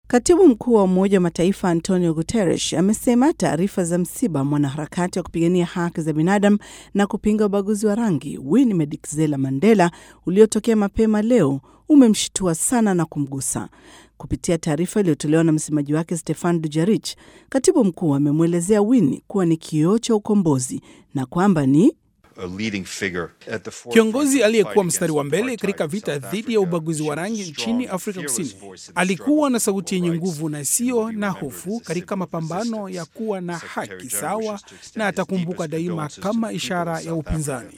Katibu mkuu wa Umoja wa Mataifa Antonio Guterres amesema taarifa za msiba mwanaharakati wa kupigania haki za binadamu na kupinga ubaguzi wa rangi Winnie Madikizela Mandela uliotokea mapema leo umemshitua sana na kumgusa. Kupitia taarifa iliyotolewa na msemaji wake Stefan Dujarric, katibu mkuu amemwelezea Winnie kuwa ni kioo cha ukombozi na kwamba ni Kiongozi aliyekuwa mstari wa mbele katika vita dhidi ya ubaguzi wa rangi nchini Afrika Kusini. Alikuwa na sauti yenye nguvu na isiyo na hofu katika mapambano ya kuwa na haki sawa, na atakumbuka daima kama ishara ya upinzani.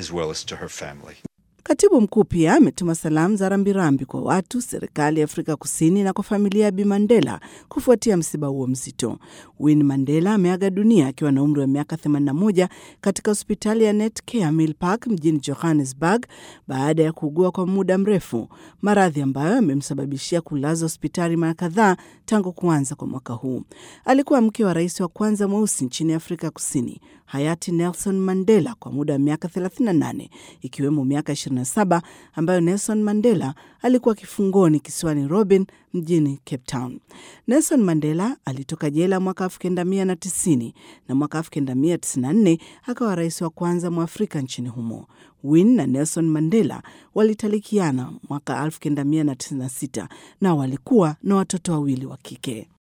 Katibu mkuu pia ametuma salamu za rambirambi kwa watu, serikali ya Afrika Kusini na kwa familia ya Bi Mandela kufuatia msiba huo mzito. Winnie Mandela ameaga dunia akiwa na umri wa miaka 81 katika hospitali ya Netcare Milpark mjini Johannesburg baada ya kuugua kwa muda mrefu, maradhi ambayo yamemsababishia kulazwa hospitali mara kadhaa tangu kuanza kwa mwaka huu. Alikuwa mke wa rais wa kwanza mweusi nchini Afrika Kusini, hayati Nelson Mandela, kwa muda wa miaka 38 ikiwemo miaka 27 ambayo Nelson Mandela alikuwa kifungoni kisiwani Robben mjini Cape Town. Nelson Mandela alitoka jela mwaka 1990 na mwaka 1994 akawa rais wa kwanza mwafrika nchini humo. Winnie na Nelson Mandela walitalikiana mwaka 1996 na walikuwa na watoto wawili wa kike.